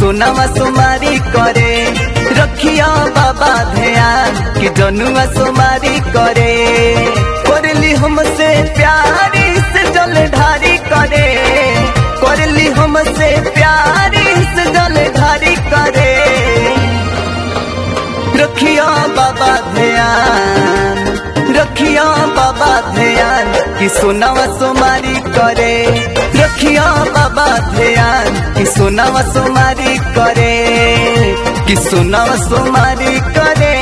सोनावा सोमारी करे रखिया बाबा ध्यान कि जनुआ सोमारी करे करली हमसे प्यारी से जल ढारी करे करली हमसे प्यारी से जल ढारी करे रखिया बाबा ध्यान रखिया बाबा ध्यान कि सोनावा सोमारी करे रखिया बाबा ध्यान कि सोनावा सोमारी करे कि सोनावा सोमारी करे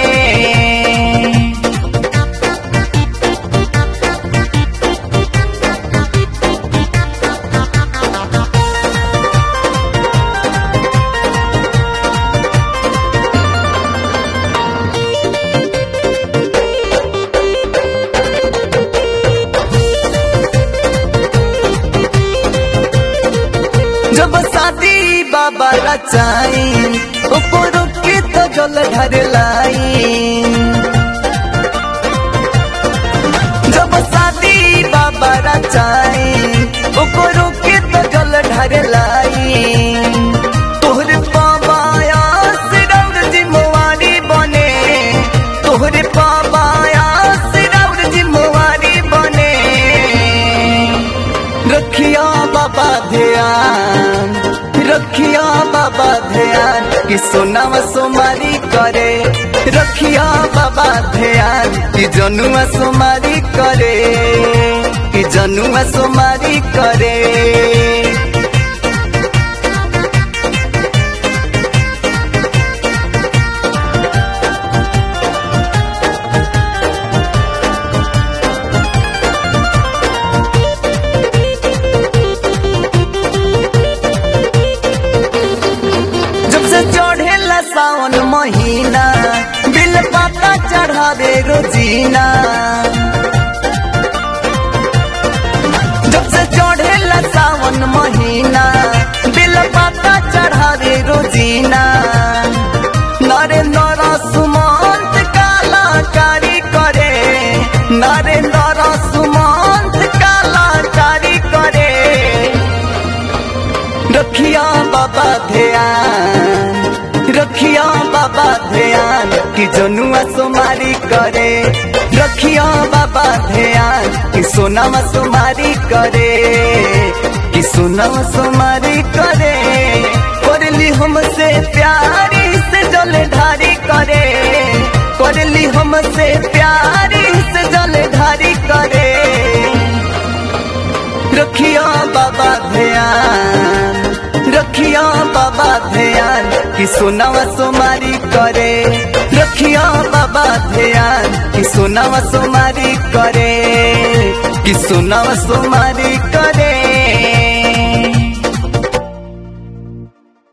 जब शादी बाबा रचाई ऊपर के तो जल ढर लाई जब शादी बाबा रचाई ऊपर के तो जल ढर लाई तोहरे पावाया सिरौर जिम्मेवारी बने तोहरे पावाया सिरौर जिम्मेवारी बने रखिया बाबा ध्यान रखिया बाबा ध्यान कि सोनावा सोमारी करे रखिया बाबा ध्यान कि जनुआ सोमारी करे कि जनुआ सोमारी करे जब से चढ़ेला सावन महीना बिल पाता चढ़ावे रोजीना जब से चढ़ेला सावन महीना बिल पाता चढ़ावे रोजीना नरेंद्र सुमंत कलाकारी करे नरेंद्र सुमंत कलाकारी करे रखिया बाबा ध्यान रखिया बाबा ध्यान कि जनुआ सोमारी करे रखिया बाबा ध्यान कि सोनावा सोमारी करे कि सोनावा सोमारी करे करली हमसे प्यारी से जल ढारी करे करली हमसे प्यारी से जल ढारी करे रखिया बाबा ध्यान रखिया बाबा ध्यान कि सोनावा सोमारी करे रखिया बाबा ध्यान कि सोनावा सोमारी करे कि सोनावा सोमारी करे